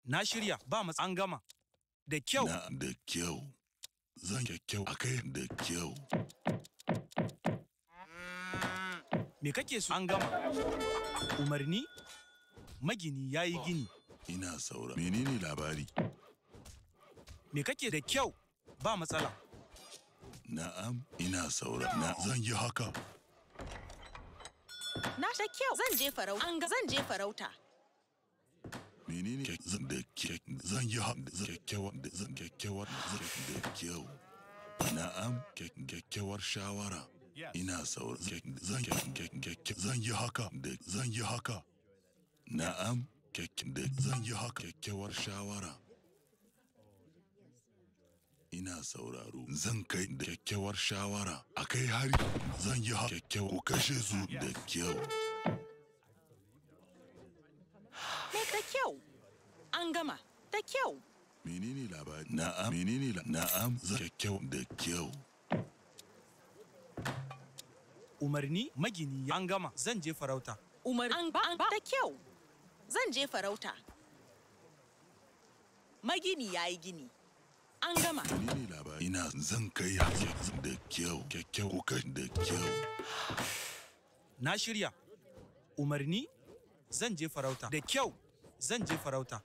Na shirya ba matsa an gama. Da kyau. Na da kyau. Zan kyau a kai da kyau. Me kake so? An gama. Umarni? Magini ya yi gini. Ina saura. Menene labari? Me kake da kyau? Ba matsala. Na'am, ina saura. Na zan yi haka. Na da kyau. Zan je farauta. An ga zan je farauta. Menene ke zan da ke zan yi haka zan kyakkyawar da zan kyakkyawar zan da kyau. Na'am, ke- kyakkyawar shawara. Ina saura. Ke- Zan ke- ke- ke- zan yi haka da zan yi haka. Na'am, kyak- da zan yi haka kyakkyawar shawara. Ina sauraro. Zan kai da kyakkyawar shawara. A kai hari. Zan yi haka kyakkyawar. Ku kashe su da kyau. Me da kyau. An gama. Da kyau. Menene labari? Na'am. Menene la? Na'am. Zan kyakkyawar da kyau. Umarni? Magini ya an gama. Zan je farauta. Umar an ba an ba da kyau. Zan je farauta. Magini ya yi gini. An gama. Menene labari? Ina zan kai hari da kyau. Kyakkyawar. Ku kashe da kyau. Na shirya. Umarni? Zan je farauta. Da kyau. Zan je farauta.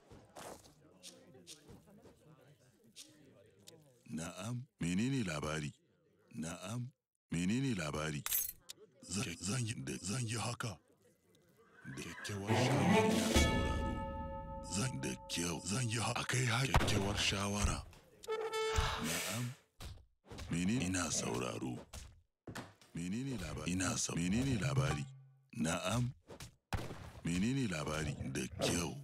Na'am. Menene labari? Na'am. Menene labari? Zan zan yi da zan yi haka. Da kyakkyawar shawara ina sauraro. Zan da kyau zan yi haka. Akai har kyakkyawar shawara. Na'am. Menene ina sauraro? Menene labari? Ina sa menene labari? Na'am. Menene labari? Da kyau.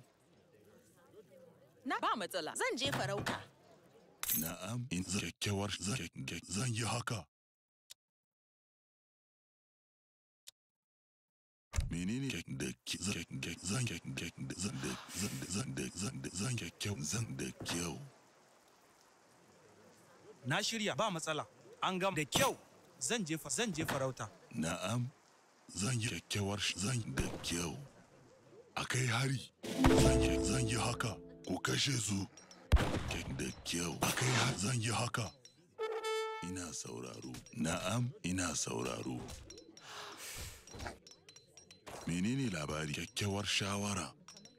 Na ba matsala. Zan je farauta. Na'am. In zan kyakkyawar zan kyak- zan yi haka. menene kek- da ki- zan kek- kek- zan kek- kek- da- zan da zan da zan da zan da zan kyakkyau zan da kyau Na shirya ba matsala. An gama. Da kyau. Zan je fa- zan je farauta. na'am zan yi kyakkyawar sh- zan da kyau a kai hari zan yi zan yi haka ku kashe su kek da kyau a kai hari zan yi haka ina sauraro na'am ina sauraro menene labari kyakkyawar shawara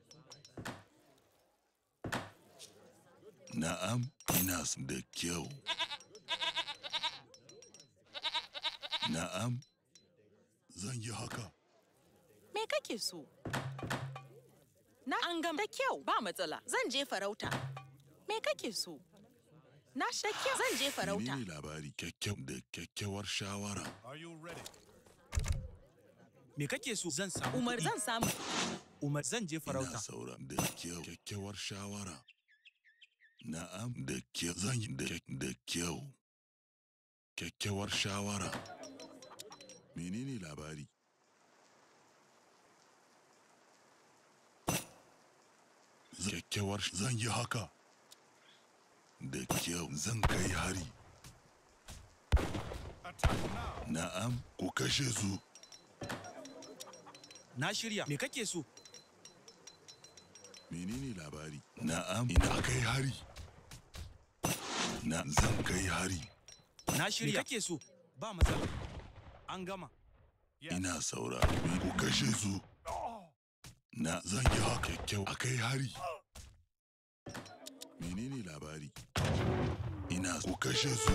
na'am ina s- da kyau na'am zan yi haka Me kake so? Na an gama. Da kyau. Ba matsala. Zan je farauta. Me kake so? Na da kyau. Zan je farauta. menene labari kyakkyau da kyakkyawar shawara Are you ready? Me kake so? Zan samu. Umar kuɗi. zan samu. Umar zan je ina farauta. saura da kyau kyakkyawar shawara na'am da kyau zan yi da kyak- da kyau kyakkyawar shawara menene labari Zan- kyakkyawar sh- zan yi haka da kyau zan kai hari Attack now. na'am ku kashe su Na shirya. Me kake so? menene labari na'am ina kai hari na zan kai hari Na shirya. Me kake so? Ba matsala. An gama. Yes. ina sauraro me ku kashe su na zan yi haka kyau a kai hari menene labari ina ku kashe su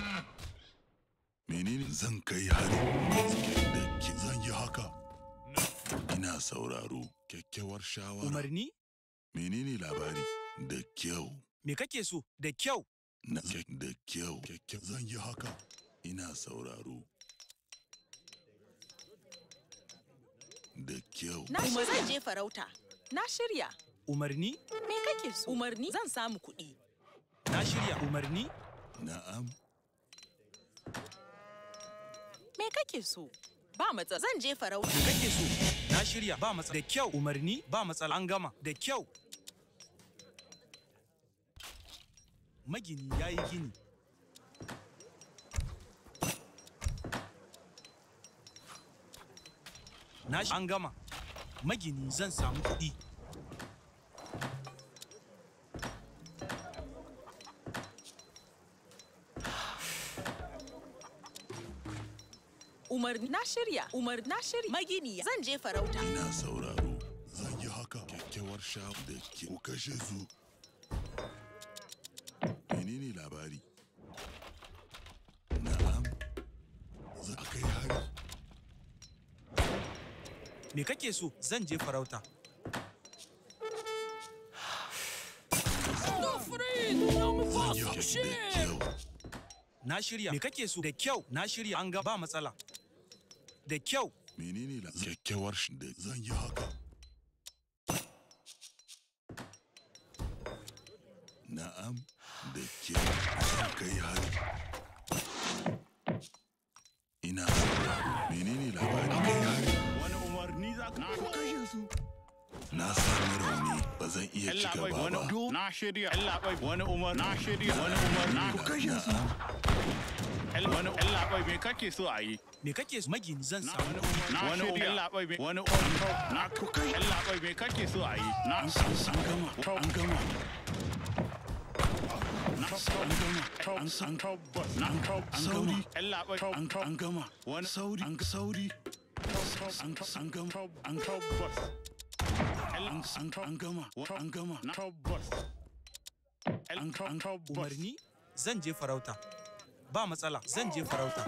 menene zan kai hari da ki zan yi haka ina sauraro kyakkyawar shawara Umarni? menene labari da kyau Me kake so? Da kyau. na da kyau kyakkyau zan yi haka ina sauraro da kyau Na Umar zan je farauta. Na shirya. Umarni? Me kake so? Umarni zan samu kuɗi. Na shirya. Umarni? na'am Me kake so? Ba matsala. Zan je farauta. Me kake so? Na shirya. Ba matsala. Da kyau. Umarni? Ba matsala. An gama. Da kyau. Magini ya yi gini. Na shi- an gama. Magini zan samu kuɗi. Umar na shirya. Umar na shirya. Magini zan je farauta. ina sauraro zan yi haka kyakkyawar sha da ke ku kashe su menene labari na'am za a kai hari Me kake so? Zan je farauta. zan yi haka da kyau Na shirya. Me kake so? Da kyau. Na shirya. An ga ba matsala. Da kyau. menene la kyakkyawar sh- da zan yi haka na'am da kyau zan kai hari ina sauraro menene labari kai hari Wani umarni za ka ku kashe su na sami rauni ba zan iya ci Yallaɓai gaba wani ba do na shirya yallaɓai wani umar na shirya wani umar na ku kashe su wani yallaɓai me kake so a yi Me kake so? Magini zan na samu. wani umar yallaɓai me wani umar na ku kai yallaɓai me kake so a yi na an gama an gama na an gama an san tabbas na sauri yallaɓai an an gama wani sauri an sauri an an gama an tabbas an an an gama an gama na tabbas an an Umarni zan je farauta. Ba matsala. Zan je farauta.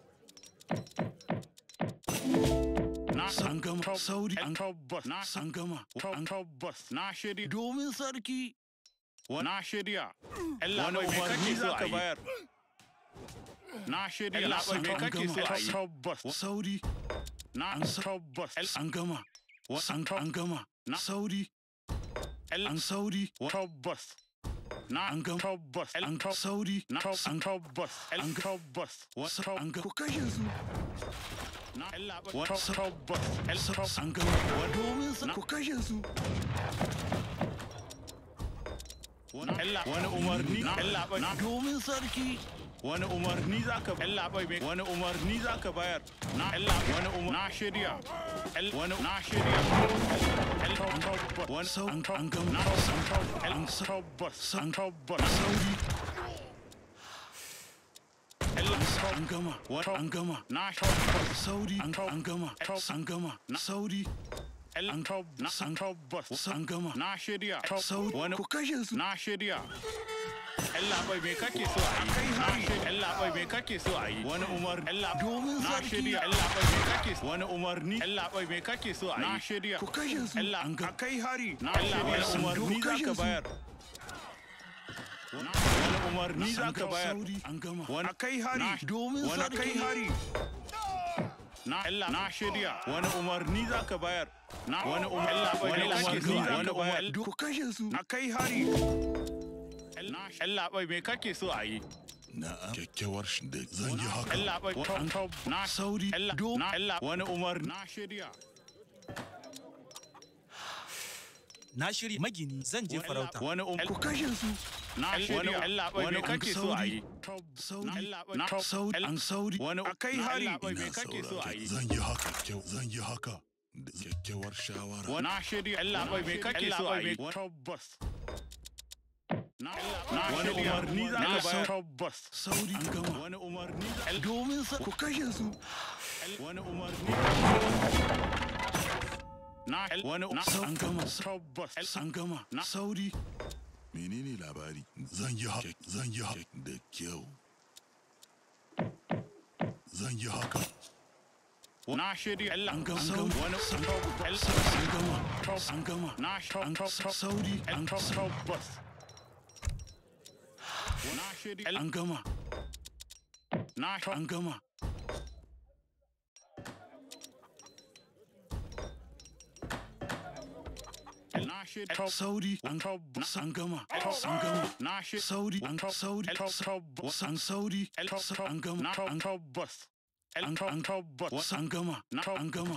na an gama sauri an tabbas na an gama an tabbas na shirya domin sarki na shirya yallaɓai me kake so a yi na shirya yallaɓai me kake so a yi tabbas sauri na an tabbas an gama an an gama sauri an sauri tabbas na an gama tabbas an sauri na an tabbas an tabbas an ga ku kashe su na tabbas an gama domin sa ku kashe su wani umarni na domin sarki wani umarni za ka bayar wani umarni za ka bayar na wani umarni na shirya wani na shirya wani sau an an gama an tabbas an tabbas sauri an gama an gama na tabbas sauri an an gama an gama sauri an tabbas an gama na shirya sauri wani ku kashe su na shirya ‘Yan labai me kake so a yi? Na shirya. ‘Yan labai me kake so a yi? Wani umar. ‘Yan labai. Domin Na sarki. shirya. ‘Yan labai me kake so? Wani umarni. ‘Yan labai me kake so a yi? Na shirya. ku kashe su ‘Yan labai. an A gama kai hari. Na shirya. Wani Sun umarni za kashe ka su. bayar. Wani umarni za ka bayar. sauri an gama Wani kai hari. domin Wani sarki. kai hari. Na Allah na shirya wani umarni za ka bayar. Na wani umarni wani umarni za ka bayar. ku kashe su A kai hari. ‘Yan labai me kake so a yi? na'am kyakkyawar shi da zan yi haka ‘Yan labai na sauri do na wani umarni na shirya. Na shirya. Magini zan je farauta. Wani ku umarni kashe su na shirya. ‘Yan labai me kake so a yi? sauri Na sauri an sauri wani a kai hari. me ina kake so a saurare yi? zan yi haka kyau zan yi haka da kyakkyawar shawara Na shirya. ‘Yan labai me kake so a yi? Tabbas. Na wani umarni za ka bayar. Tabbas. sauri an gama Wani umarni za domin sa ku kashe su wani umarni na wani na an gama tabbas an gama sauri menene labari zan yi haka zan yi haka da kyau zan yi haka na shirya Allah an gama sauri wani tabbas an gama an gama na an tabbas sauri an tabbas na shirya an gama na an gama na shirya sauri an tabbas an gama an gama na shirya sauri sauri tabbas an sauri an gama na an tabbas an an tabbas an gama an gama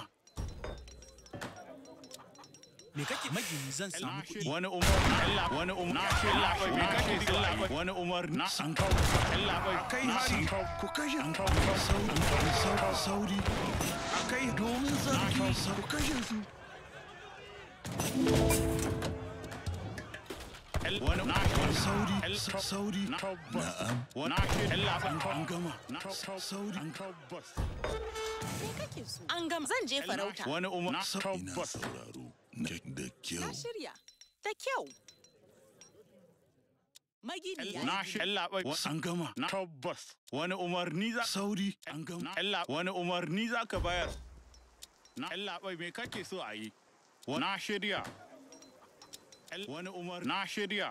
Me kake magini zan samu kuɗi. wani umarni Allah wani umarni na shirya me kake so a yi? wani umarni na an gama Allah bai kai hari ku kashe an sauri sauri sauri kai domin sarki ku kashe su wani na sauri sauri na tabbas na'am wani na shirya Allah bai an gama na sauri tabbas Me kake so? An gama zan je farauta. Wani umar na ina tabbas. sauraro da da Na kyau shirya. Da kyau. Magini ya Na yi shi labai an gama na tabbas. Wani umarni za sauri an gama na Allah wani umarni za ka bayar. Na Allah bai me kake so a yi? Wa- Na shirya. El- Wani umar na shirya.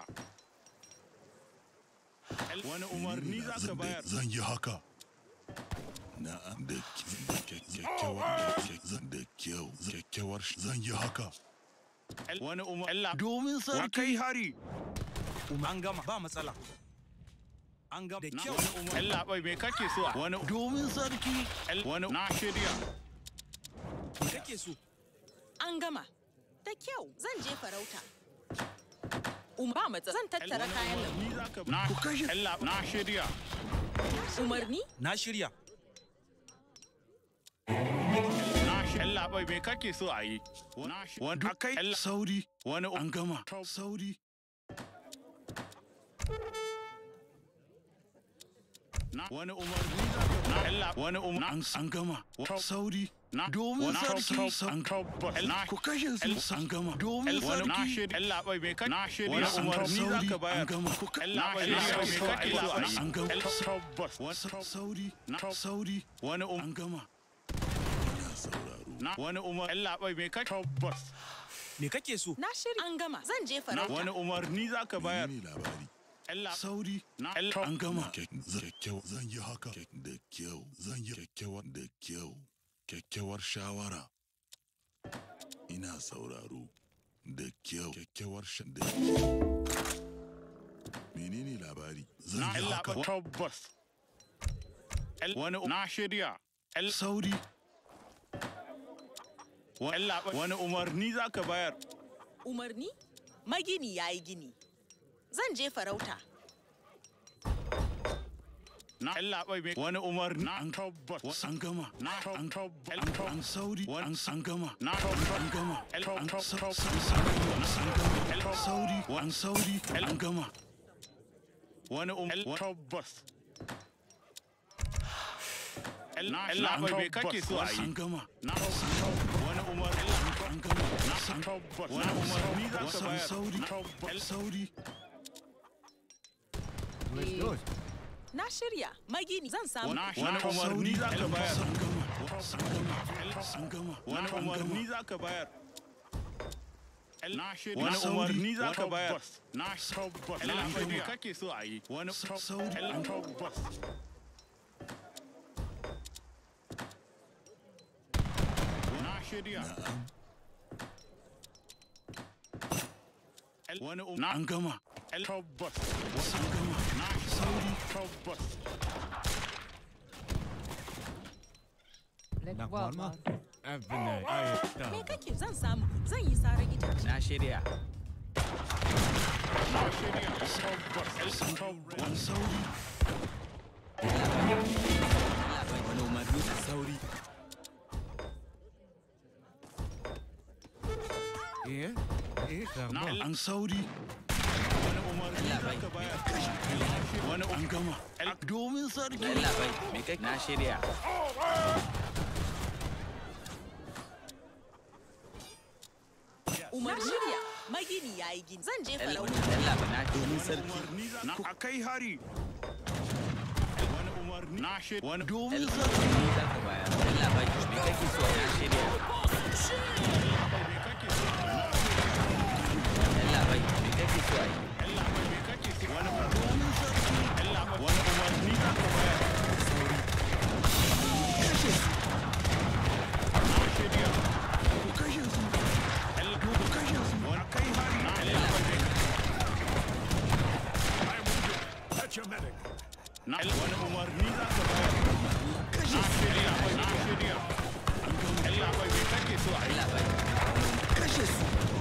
El- Wani umarni za ka Zan- bayar. zan yi haka na'am da ki- da kya- kyakkyawar da kya- zan da kyau zan- kyakkyawar sh- zan yi haka El- Wani umar Allah domin wa sarki kai hari. An gama ba matsala. An gama da Na kyau. wani umar Allah bai me kake so a wani domin sarki El- wani na shirya. Me kake so? An gama. Da kyau zan je farauta. Um ba matsa zan tattara kayan lambu. Umarni za ka na Ku kashe- Allah na shirya. Umarni? Na shirya. Na shi Allah bai me kake so a yi? Na shi wani akai Allah sauri wani an gama Tau- sauri na wani umarni za ka na Allah wani umar an an gama Tau- sauri na domin wani sarki tau- an tabbas na ku kashe su an gama domin wani na sarki shirya Allah bai me kake na shirya wani umarni za sauri ka an bayar. gama ku ka- Allah bai na me shirya kake so a yi? an gama El- tabbas wani Sa- sauri Na- sauri wani um an gama ina sauraro na wani umar Allah bai me kake tabbas Me kake so? Na shirya. An gama zan je na farauta. wani umarni za ka bayar. menene labari Allah sauri na an gama kyakkyau zan yi haka da kyau zan yi kyakkyawar da kyau kyakkyawar shawara ina sauraro da kyau kyakkyawar sha da kyau menene labari zan na yi Allah haka tabbas El- wani na shirya El- sauri wa- Allah wani umarni za ka bayar. Umarni? Magini ya yi gini. Zan je farauta. Na Allah bai me wani umarni na tabbas an gama na an tabbas an sauri Wani- an an gama na an tabbas gama El- an Tau- sa- Tau- sa- sa- an gama sauri an sauri El- an gama wani umarni tabbas El- na Allah bai me kake so a an yi. gama Na wani umarni an gama na tabbas wani umarni za ka San bayar. sauri Na tabbas sauri Na shirya. Magini zan samu. Na- kuɗi. wani umarni za ka bayar. an gama an gama an gama wani an gama umarni za ka bayar. Na shirya Wani wani sauri. umarni za ka Wani bayar. tabbas. Na tabbas El- Allah bai me Shirya. kake so a yi. Wani Sa- sauri. El- tabbas Na shirya. El- Wani um na an gama El- tabbas an gama na sauri tabbas Me kake zan samu kuɗi. Zan yi sarar itace. Na shirya. na shirya tabbas El- tabbas an sauri Wani umarni da sauri. na El- an sauri wani umarni za ka bayar. Wani um an gama El- domin sarki Allah bai me kai na shirya. Umarni? Shirya. Magini ya yi gini. Zan je farauta. Allah bai na domin sarki. umarni za na akai hari. Wani umarni na shirya wani domin Allah sarki bai za ka bayar. Allah bai me kake so na shirya. me kake so Allah bai me kake so ai. Allah bai me kake so wani domin sarki Allah bai wani umarni za ka bayar. Na shirya ku kashe su Allah ku kashe su wani kai hari na Allah bai me na wani umarni za ka bayar. Na shirya na shirya Allah bai me kake so ai. Allah bai kashe su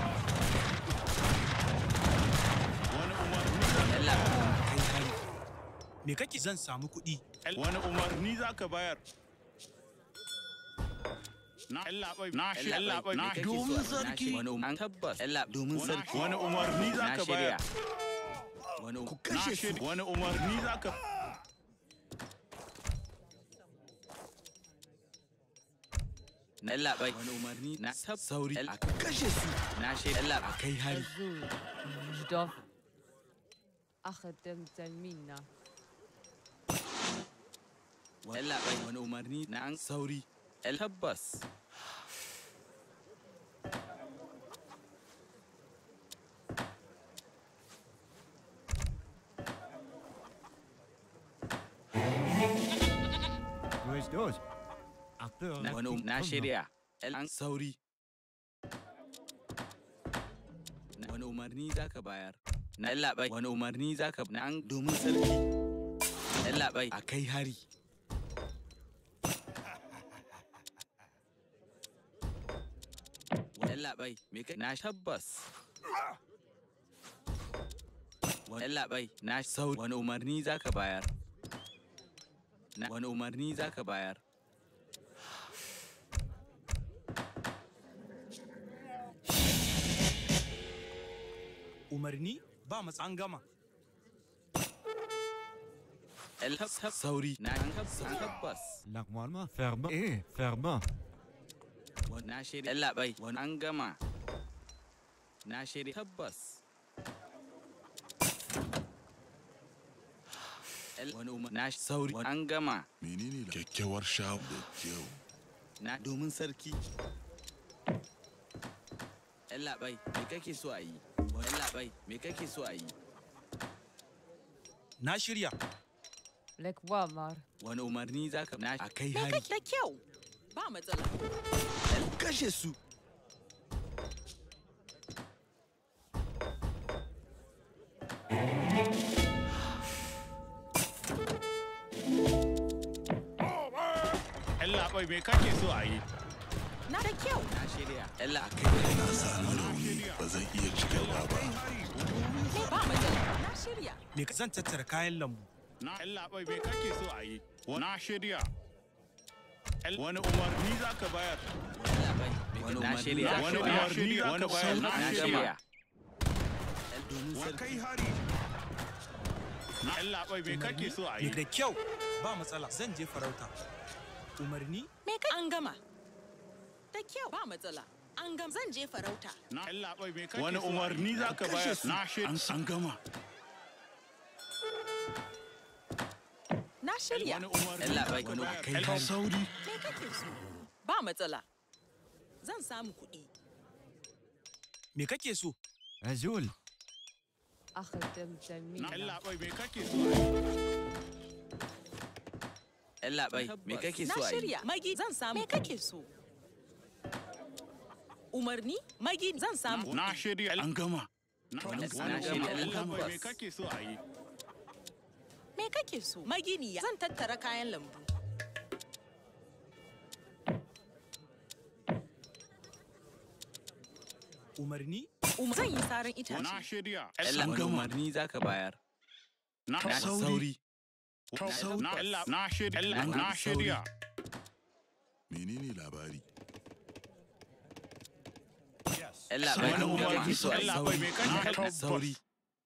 Wani umarni za ka Allah bai Kai hari. Me kake zan samu kuɗi? wani umarni za ka bayar. Na Allah bai na shirya Allah bai na domin sarki. Wani umarni tabbas. Allah domin sarki. wani umarni za Na ka bayar. shirya. Wani ku Na kashe su shirya wani umarni za ka Yalla bai wani umarni na sab sauri a kashe su na shirya yalla a kai hari Azul. Jdof. أخدم تلمينا yalla bai wani umarni na an sauri el tabbas Dois, dois. Acteur. na wani um- na shirya el an sauri na wani umarni zaka bayar na yalla bai wani umarni zaka na an domin sarki yalla bai a kai hari yalla bai me kai na tabbas yalla bai na sauri wani umarni zaka bayar na wani umarni zaka bayar Umarni ba matsa an gama. El tab tab sauri na an tab- tabbas Normalement, fermement. Eh, fermement. Wani na shirya yalla bai wani an gama na shirya tabbas El- wani umar na sauri wani an gama menene la- kyakkyawar shawa da kyau na domin sarki yalla bai me kake so a yi wani yalla bai me kake so a yi Na shirya. لك وامر wani umarni zaka na a kai Me hari kake da kyau? Ba matsala. kashe su Yalla bai me kake so a yi? Na da kyau. na shirya yalla a kai hari na sami rauni ba zan iya ci gaba ba Ba matsala. Na shirya. Me ka- zan tattara kayan lambu. Na yalla bai me kake so a yi? Na shirya. El- Wani umarni za ka bayar? yalla bai wani Na umarni shirya. zaka Wani bayar umarni za ka bayar? na Na shirya shirya. domin sarki hari. Na yalla bai me kake so a Me yi? da kyau ba matsala zan je farauta. Umarni Me kai an gama. Da kyau. Ba matsala. An gama. Zan je farauta. Na yalla bai me kake Wani umarni za ka bayar? Na shirya. An gama. Na shirya. Wani umarni Yalla za bai ka wani bayar? kai El- hari sauri Me kake so? Ba matsala. Zan samu kuɗi. me kake so? Azul. أخدم Na تلمينا yalla bai me kake so a yi? yalla bai me kake Na so a yi shirya. Magi zan samu. Me kake so? Umarni? Magi zan samu. Na shirya. An gama. Na Wani- wani na shirya. umarni yalla bai me Tabbas. kake so a yi? Me kake so? Maginiya. Zan tattara kayan lambu. Umarni Um, zan yi saran Na itace. shirya. yalla wani umarni zaka bayar Na na sauri Na yalla na shirya. Na- Na shirya. menene labari yalla bai Wani me kake umarni so a yi yalla bai me kake na sauri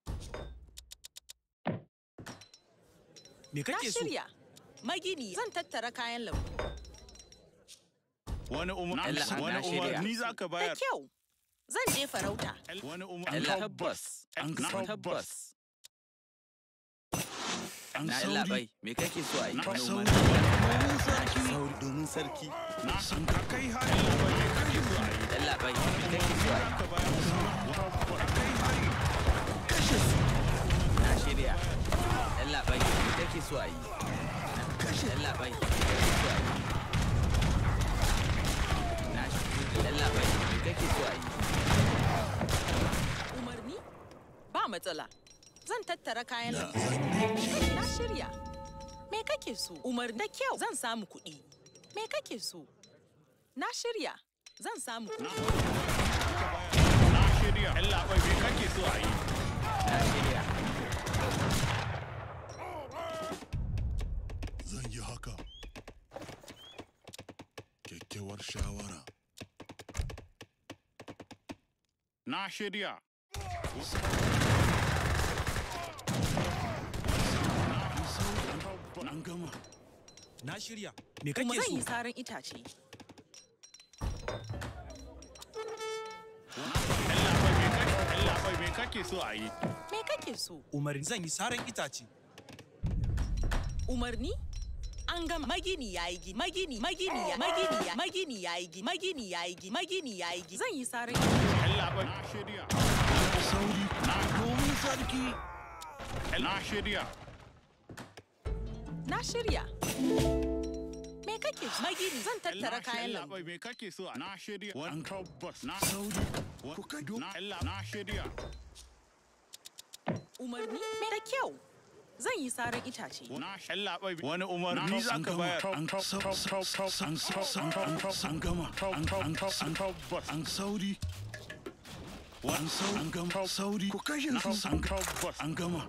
me Na kake so? shirya. Magini zan tattara kayan lambu. Wani umar- Yalla, wani na shirya. umarni za ka Da bayar? kyau. Zan je farauta. Wani umar- yalla tabbas An na tabbas. tabbas An na yalla sauri. bai me kake so a yi Na wani sauri. umarni zaka bayar na sauri domin sarki Na san ka kai hari. Yalla bai me kake so a yi? yalla bai me kake so a yi Ka bayar. Kai hari. kashe su na shirya yalla bai me kake so a yi kashe yalla bai me kake so a yi na shirya yalla bai me kake so a yi Umarni? Ba matsala. Zan tattara kayan na lambu. zan yi Na shirya. Me kake so? Umarni da kyau. Zan samu kuɗi. Me kake so? Na shirya. Zan samu kuɗi. Na shirya. Yalla bai me kake so a yi? na shirya zan yi haka kyakkyawar shawara Na shirya. an gama Na shirya. Me Kuma kake zan yi so? saran itace. Yallaɓai me kake- yallaɓai me kake so a yi? Me kake so? Umarni zan yi saran itace. Umarni? An gama magini ya yi gini, magini, magini ya, magini ya, magini ya yi gini, magini ya yi gini, magini ya yi gini. Zan yi saran Yallaɓai na shirya. sauri Na domin sarki Na shirya. Na shirya. Me kake so? Magini zan tattara kayan lambu. Yallaɓai me kake so a na shirya. Wani tabbas na sauri ku kai na yalla- na shirya. Umarni? Me da kyau. Zan yi saran itace. Na yallaɓai wani umarni za an ka gama bayar. an sau- sau- sau- sau- an sau- an an- an gama an an an tabbas. an sauri an sau an gama sauri ku kashe su an tabbas. an gama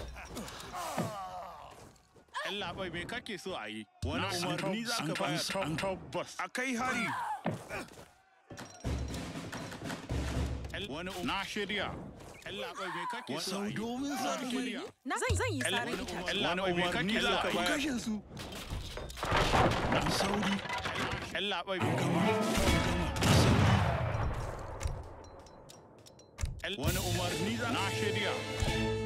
Yallaɓai me kake so a yi? Wani Na san umarni za tab- ka an- bayar. an- tabbas. A kai hari. Wani um- na shirya. Yallaɓai me kake so a sau yi? domin Na sarki shirya. Na zan zan yi saran Wani itace. umarni za ka ku bayar. kashe su an sauri Yallaɓai an gama wani umarni za na shirya.